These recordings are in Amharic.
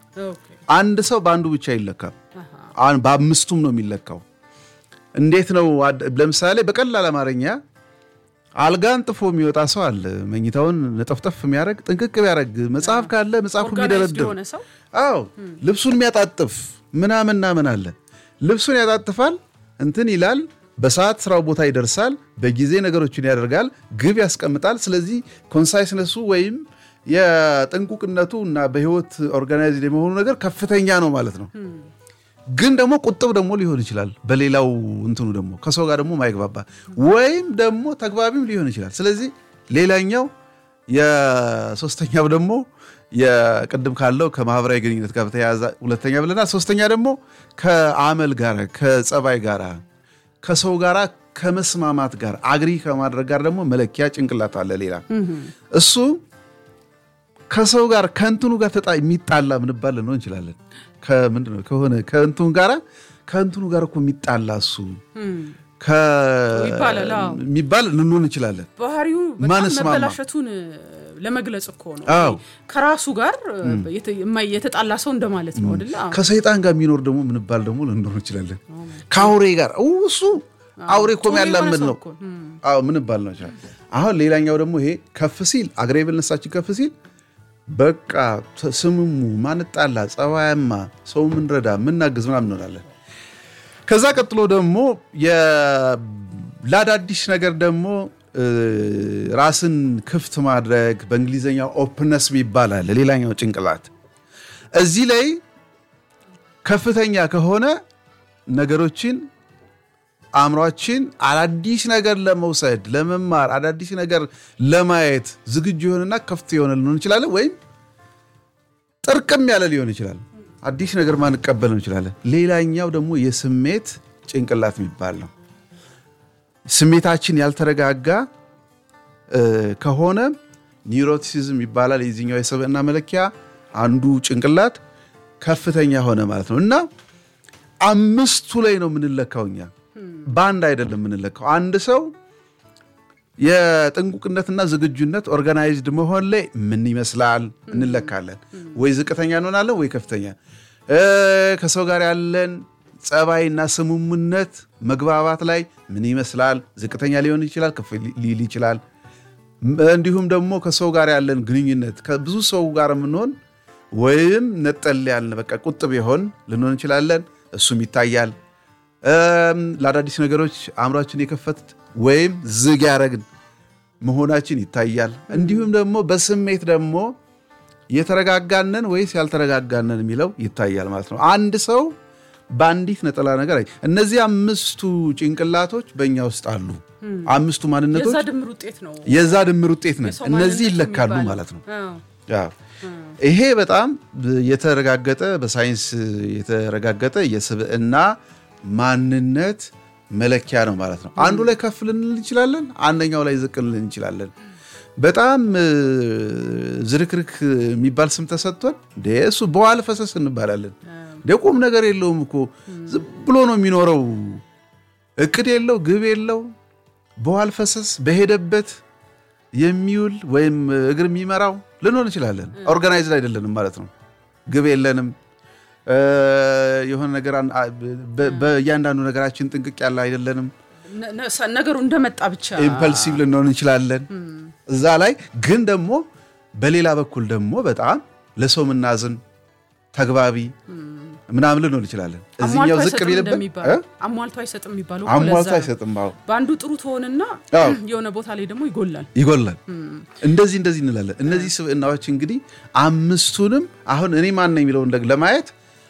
ኦኬ። አንድ ሰው በአንዱ ብቻ አይለካም። አሃ። አሁን በአምስቱም ነው የሚለካው። እንዴት ነው? አድ- ለምሳሌ በቀላል አማርኛ አልጋን ጥፎ የሚወጣ ሰው አለ። መኝታውን ነጠፍጠፍ የሚያደርግ ጥንቅቅ ቢያደርግ መጽሐፍ ካለ መጽሐፉ ኦርጋናይዝድ የሚደረድር የሆነ ሰው አዎ ልብሱን የሚያጣጥፍ ምናምንና ምን አለ ልብሱን ያጣጥፋል፣ እንትን ይላል፣ በሰዓት ስራው ቦታ ይደርሳል፣ በጊዜ ነገሮችን ያደርጋል፣ ግብ ያስቀምጣል። ስለዚህ ኮንሳይስነሱ ወይም የጥንቁቅነቱ እና በህይወት ኦርጋናይዝድ የመሆኑ ነገር ከፍተኛ ነው ማለት ነው። ግን ደግሞ ቁጥብ ደግሞ ሊሆን ይችላል። በሌላው እንትኑ ደግሞ ከሰው ጋር ደግሞ ማይግባባ ወይም ደግሞ ተግባቢም ሊሆን ይችላል። ስለዚህ ሌላኛው የሶስተኛው ደግሞ የቅድም ካለው ከማህበራዊ ግንኙነት ጋር በተያያዘ ሁለተኛ ብለናል። ሶስተኛ ደግሞ ከአመል ጋር ከጸባይ ጋር ከሰው ጋር ከመስማማት ጋር አግሪ ከማድረግ ጋር ደግሞ መለኪያ ጭንቅላት አለ። ሌላ እሱ ከሰው ጋር ከእንትኑ ጋር ተጣ የሚጣላ ምንባል ልንሆን እንችላለን። ከምንድን ነው ከሆነ ከእንትኑ ጋር ከእንትኑ ጋር እኮ የሚጣላ እሱ ከ- ይባላል፣ አዎ። የሚባል ልንሆን እንችላለን። ባህሪው በጣም ማንስማማ። መበላሸቱን ለመግለጽ እኮ ነው። አዎ። ከራሱ ጋር የተ- የማይ- የተጣላ ሰው እንደማለት ነው አይደለ? አዎ። ከሰይጣን ጋር የሚኖር ደግሞ ምንባል ደግሞ ልንኖር እንችላለን። ከአውሬ ጋር ው እሱ አውሬ እኮ ጥሩ የሆነ የሚያላምድ ሰው ነው። እኮ፣ እም። አዎ ምንባል ነው ይችላል። አሁን ሌላኛው ደግሞ ይሄ ከፍ ሲል አግሬብልነሳችን ከፍ ሲል በቃ ተ- ስምሙ ማንጣላ፣ ጸባያማ፣ ሰው ምንረዳ፣ ምናግዝ ምናምን እንሆናለን። ከዛ ቀጥሎ ደግሞ የ- ለአዳዲስ ነገር ደግሞ እ፣ ራስን ክፍት ማድረግ በእንግሊዝኛው ኦፕነስ ይባላል። ሌላኛው ጭንቅላት እዚህ ላይ ከፍተኛ ከሆነ ነገሮችን አእምሯችን አዳዲስ ነገር ለመውሰድ ለመማር አዳዲስ ነገር ለማየት ዝግጁ የሆነና ክፍት የሆነ ልንሆን እንችላለን። ወይም ጥርቅም ያለ ሊሆን ይችላል። አዲስ ነገር ማንቀበል እንችላለን። ሌላኛው ደግሞ የስሜት ጭንቅላት የሚባል ነው። ስሜታችን ያልተረጋጋ እ፣ ከሆነ ኒውሮቲሲዝም ይባላል። የዚህኛው የሰብዕና መለኪያ አንዱ ጭንቅላት ከፍተኛ ሆነ ማለት ነው እና አምስቱ ላይ ነው የምንለካው እኛ በአንድ አይደለም የምንለካው። አንድ ሰው የጥንቁቅነትና ዝግጁነት ኦርጋናይዝድ መሆን ላይ ምን ይመስላል እንለካለን። ወይ ዝቅተኛ እንሆናለን ወይ ከፍተኛ። እ፣ ከሰው ጋር ያለን ጸባይና ስምሙነት መግባባት ላይ ምን ይመስላል ዝቅተኛ ሊሆን ይችላል፣ ከፍ ሊል ይችላል። እንዲሁም ደግሞ ከሰው ጋር ያለን ግንኙነት ከብዙ ሰው ጋር የምንሆን ወይም ነጠል ያልን በቃ ቁጥብ የሆን ልንሆን እንችላለን። እሱም ይታያል። እም፣ ለአዳዲስ ነገሮች አእምሯችን የከፈት ወይም ዝግ ያደረግን መሆናችን ይታያል። እንዲሁም ደግሞ በስሜት ደግሞ የተረጋጋነን ወይስ ያልተረጋጋነን የሚለው ይታያል ማለት ነው። አንድ ሰው በአንዲት ነጠላ ነገር አይ እነዚህ አምስቱ ጭንቅላቶች በእኛ ውስጥ አሉ። አምስቱ ማንነቶች የዛ ድምር ውጤት ነው። የዛ ድምር ውጤት ነን። የሰው እነዚህ ማንነት ይለካሉ የሚባለው። ማለት ነው። አዎ። አዎ። ይሄ በጣም የተረጋገጠ በሳይንስ የተረጋገጠ የስብዕና ማንነት መለኪያ ነው ማለት ነው። አንዱ ላይ ከፍ ልንል እንችላለን፣ አንደኛው ላይ ዝቅ ልንል እንችላለን። በጣም እ፣ ዝርክርክ የሚባል ስም ተሰጥቶን እንደ እሱ በዋል ፈሰስ እንባላለን። እንደ ቁም ነገር የለውም እኮ ዝም ብሎ ነው የሚኖረው። እቅድ የለው፣ ግብ የለው፣ በዋል ፈሰስ በሄደበት የሚውል ወይም እግር የሚመራው ልንሆን እንችላለን። ኦርጋናይዝድ አይደለንም ማለት ነው። ግብ የለንም። እ፣ የሆነ ነገር አን- አ- በ- በእያንዳንዱ ነገራችን ጥንቅቅ ያለ አይደለንም። ነ- ነ- ሰ- ነገሩ እንደመጣ ብቻ ኢምፐልሲቭ ልንሆን እንችላለን። እዛ ላይ ግን ደግሞ በሌላ በኩል ደግሞ በጣም ለሰው ምናዝን ተግባቢ ምናምን ልንሆን እንችላለን። እዚህኛው አሟልቶ ዝቅ አይሰጥም ቢልብን እንደሚባለው እ? አሟልቶ አይሰጥም የሚባለው እኮ አሟልቶ ለዛ ነው። አይሰጥም። አዎ በአንዱ ጥሩ ትሆንና አዎ። የሆነ ቦታ ላይ ደግሞ ይጎላል። ይጎላል። እንደዚህ እንደዚህ እንላለን። እነዚህ ስብዕናዎች እንግዲህ አምስቱንም አሁን እኔ ማን ነኝ የሚለውን ደግ- ለማየት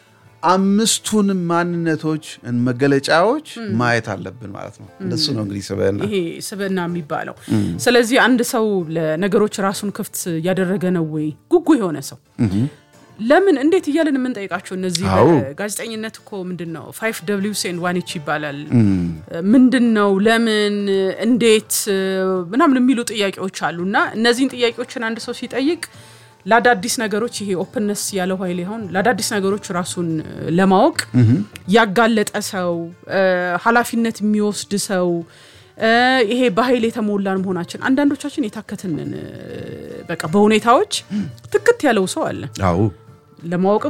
አምስቱንም ማንነቶች መገለጫዎች ማየት አለብን ማለት ነው። እንደሱ ነው እንግዲህ ስብዕና። ይሄ ስብዕና የሚባለው። ስለዚህ አንድ ሰው ለነገሮች ራሱን ክፍት ያደረገ ነው ወይ ጉጉ የሆነ ሰው ለምን እንዴት እያለን የምንጠይቃቸው እነዚህ አዎ። ጋዜጠኝነት እኮ ምንድን ነው ፋይቭ ደብሊውስ ኤንድ ዋን ኤች ይባላል። ምንድን ነው ለምን እንዴት ምናምን የሚሉ ጥያቄዎች አሉ እና እነዚህን ጥያቄዎችን አንድ ሰው ሲጠይቅ ለአዳዲስ ነገሮች ይሄ ኦፕንነስ ያለው ኃይል ይሆን ለአዳዲስ ነገሮች ራሱን ለማወቅ ያጋለጠ ሰው ኃላፊነት የሚወስድ ሰው ይሄ በኃይል የተሞላን መሆናችን አንዳንዶቻችን የታከትንን በቃ በሁኔታዎች ትክት ያለው ሰው አለ አዎ ለማወቅ